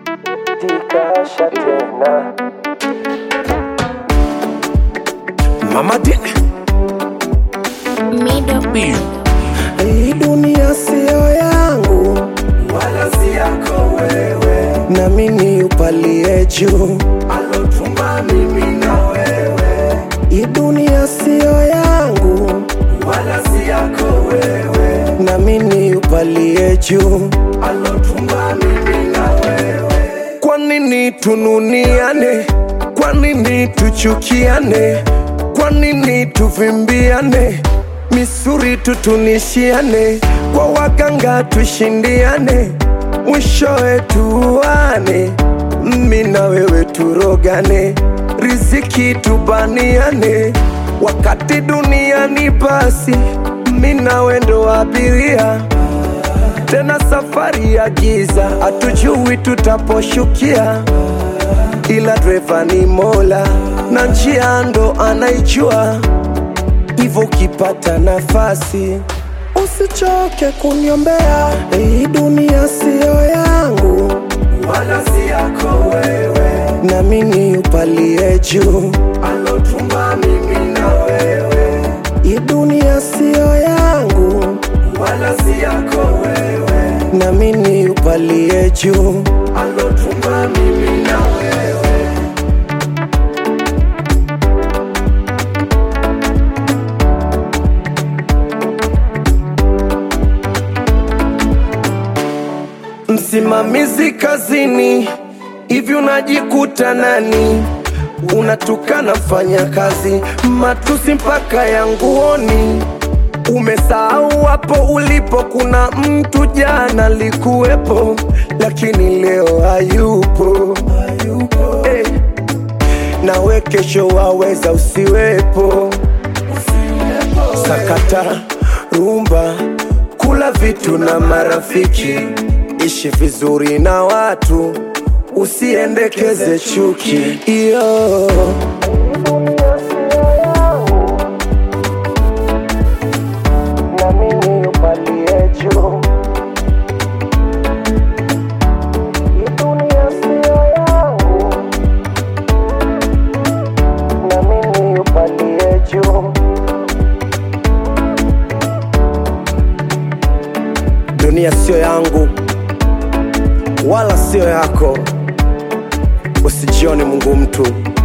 tikasha tena Mama D. Middle Hii dunia siyo yangu wala si yako wewe na mimi upalie juu. alotumba mimi na wewe Hii dunia siyo yangu wala si yako wewe na mimi upalie juu. alotumba mimi na wewe Kwa nini tununiane? Kwa nini tuchukiane? Kwa nini tuvimbiane? Misuri tutunishiane, kwa waganga tushindiane, mwishowe tuane, mimi na wewe turogane, riziki tubaniane, wakati duniani basi, mimi na wewe ndo abiria tena safari ya giza, hatujui tutaposhukia, ila dreva ni Mola na njia ndo anaijua. Hivyo ukipata nafasi usichoke kuniombea, hii dunia siyo yangu, wala si yako wewe na mimi upalie juu. alotumba mimi na wewe Hii dunia siyo yangu, wala si yako wewe na mimi upalie juu. alotumba mimi na wewe Msimamizi kazini, hivi unajikuta nani? Unatukana mfanya kazi, matusi mpaka ya nguoni. Umesahau hapo ulipo, kuna mtu jana likuwepo, lakini leo hayupo, hayupo. Hey. Nawe kesho waweza usiwepo. Sakata rumba, kula vitu na marafiki, ishi vizuri na watu, usiendekeze chuki. Iyo na mimi upalie juu. Hii dunia siyo yangu, na mimi upalie juu. Dunia sio yangu wala sio yako, usijione Mungu mtu.